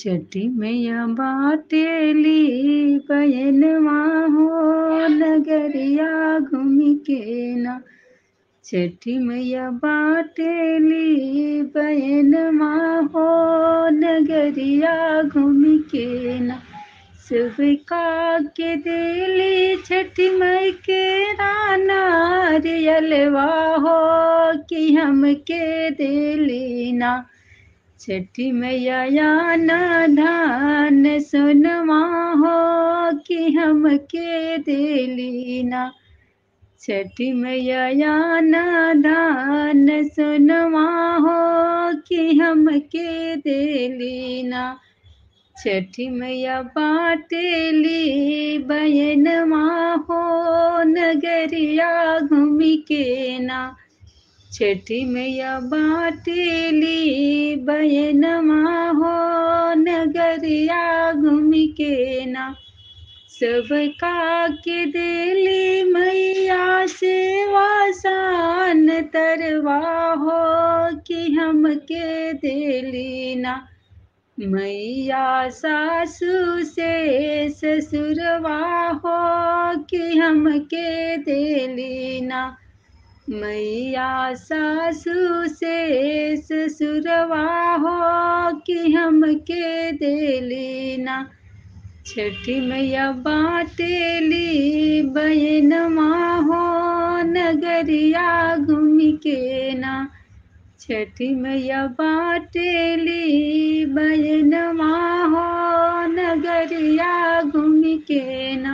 छठी मैया बाटेली बयनवा हो नगरिया घूमि के ना छठी मैया बाटेली बयनवा हो नगरिया घूमि के ना सुबका के दिली छठी मई के राना रियलवा हो कि हम के दिली ना छठी मैया याना धान सुनवा हो कि हम के दिली ना छठी मैया याना धान सुनवा हो कि हम के दिली ना छठी मैया बाटेली बयनवा हो नगरिया घूमि के ना छठी मैया बाटेली बयनवा हो नगरिया घूमि के ना सबका के दिली मैया से वासान तरवा हो कि हम के दिली ना मैया सासू से ससुरवा हो कि हम के दिली ना मैया सासू से ससुरवा हो कि हम के दिली ना छठी मैया बाटेली बयनवा हो नगरिया घूमि के ना छठी मैया बाटेली बयनवा हो नगरिया घूमि के ना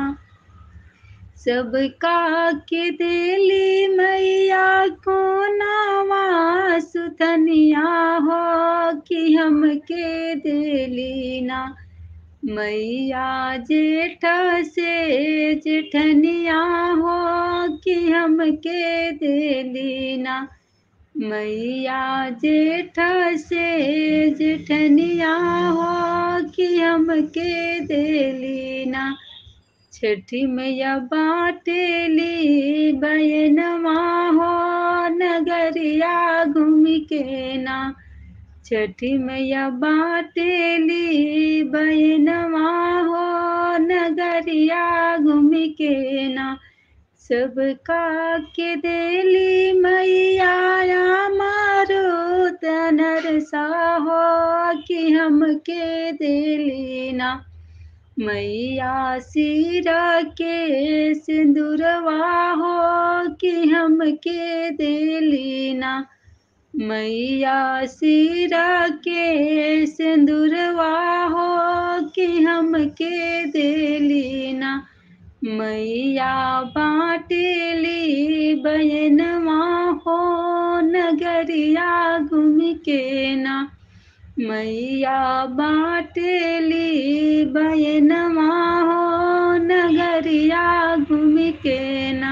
सबका के दिली मैया को नावा सुथनिया हो कि हम के दिली ना मैया जेठ से जेठनिया हो कि हम के दिली ना मैया जेठ से जेठनिया हो कि हम के दिली ना छठी मैया बाटेली बयनवा हो नगरिया घूमि के ना छठी मैया बाटेली बयनवा हो नगरिया घूमि के ना सबका के दिली मैया मारो तनर सा हो कि हम के दिली ना मैया सिरा के सिंदूरवा हो कि हम के दिली ना मैया सिरा के सिंदूरवा हो कि हम के दिली ना मैया बाटेली बयनवा हो नगरिया घूमि के ना मैया बाटेली बयनवा हो नगरिया घूमि के ना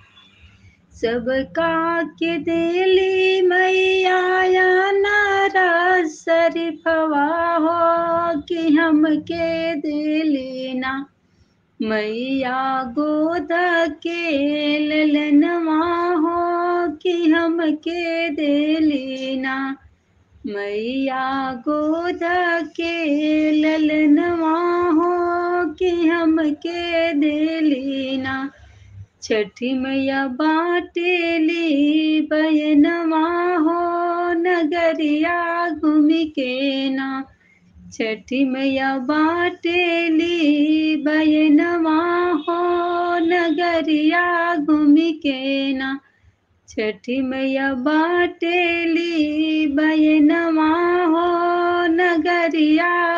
सबका के दिली मैया नारा शरीफवा हो कि हम के दिली ना मैया गोद के ललनवा हो कि हम के दिली ना मैया गोद के ललनवा हो कि हम के दिली ना छठी मैया बाटेली बयनवा हो नगरिया घूमि के ना छठी मैया बाटेली बयनवा हो नगरिया घूमि के ना छठी मैया बाटेली बयनवा हो नगरिया